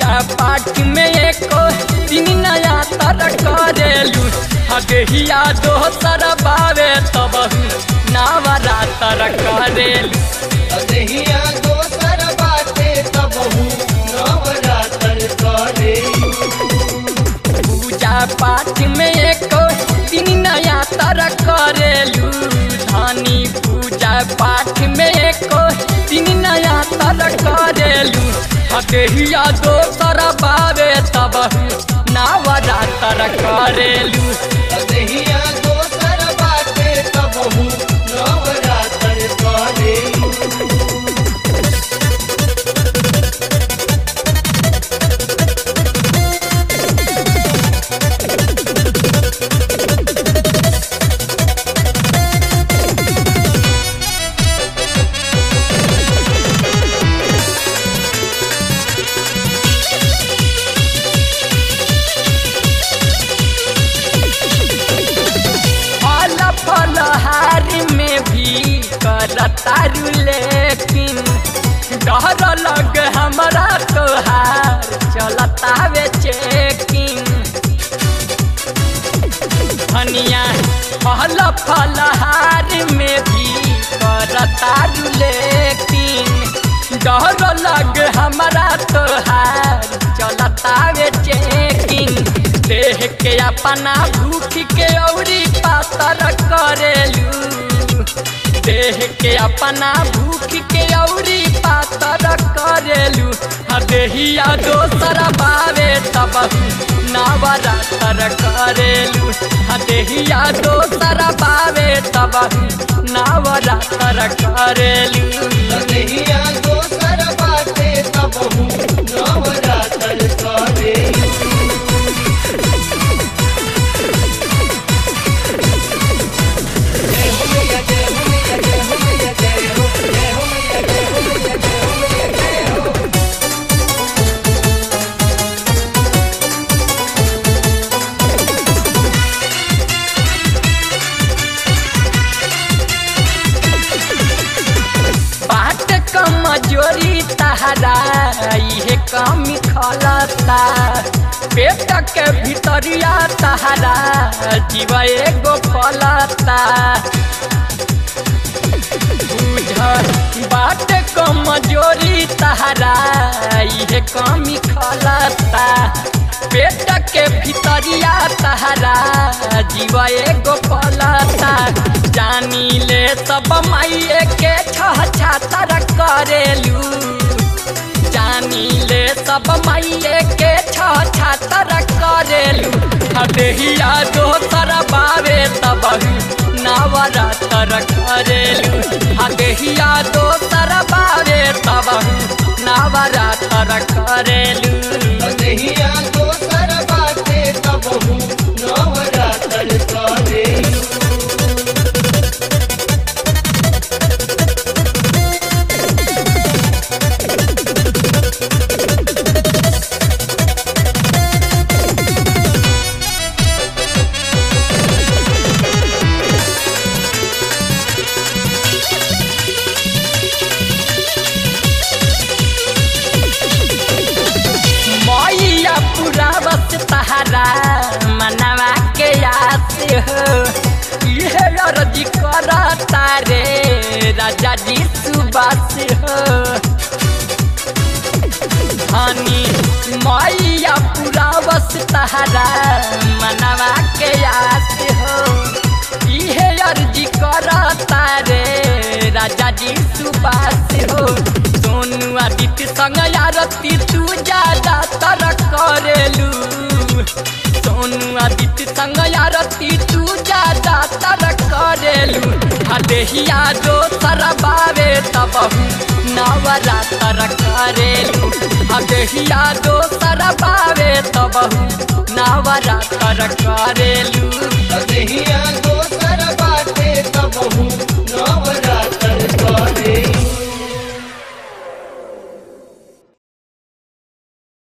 पूजा पाठ में एको दिन नया तर करेलू हदेहिया दोसर बावे तब नवरातर करेलू अदहिया दोसर बाटे तबहू नवरात्र करे पूजा पाठ में एको दिन नया तर करेलू धानी पूजा पाठ में एको दिन नया तर करेलू हदेहिया दोसर बावे तब नवरातर करेलू अदहिया दोसर बाटे तबहू नवरात्र करे फल फलहारी में भी करतारू लेकिन डर लग हमरा तोहार चलता वे चेकिंग धनिया फल फलहारी में भी करतारू लेकिन डर लग हमरा तोहार चलता वे चेकिंग देह के अपना भूख के औरी पातर करेलू देह के अपना भूख के औरी पातर करेलू हदेहिया दोसर बावे तब नवरातर करेलू हदेहिया दोसर बावे तब नवरातर करेलू अदहिया दोसर बाटे तबहू नवरात्र करे बाट कमजोरी तहरा इहे कमी खलता पेट के भितरिया तहरा जीव एगो फलता बुझ बाट कमजोरी तहरा इहे कमी खलता पेट के भितरिया तहरा जीव एगो फलता जानी ले सब माइए के छह छातर करेलू जानी ले सब माइए के छह छातर करेलू हदेहिया दोसर बावे तब नवरातर करेलू हदेहिया दोसर बावे तब नवरातर करेलू अदहिया दोसर बाटे तबहू नवरात्र करे मैया पूरा बस तहरा मनवा के याद हो इहे अर्जी करता रे राजा जी सुबास हो हनी मैया पूरा बस तहरा मनवा के याद हो इहे अर्जी करता रे राजा जी सुबास हो सोनू आदित्य संग आरती तू ज्यादा तर करेलू सोनू आदित्य संग आरती तू ज्यादा तर करेलू हदेहिया दोसर बावे तब नवरातर करेलू हदेहिया दोसर बावे तब नवरातर करेलू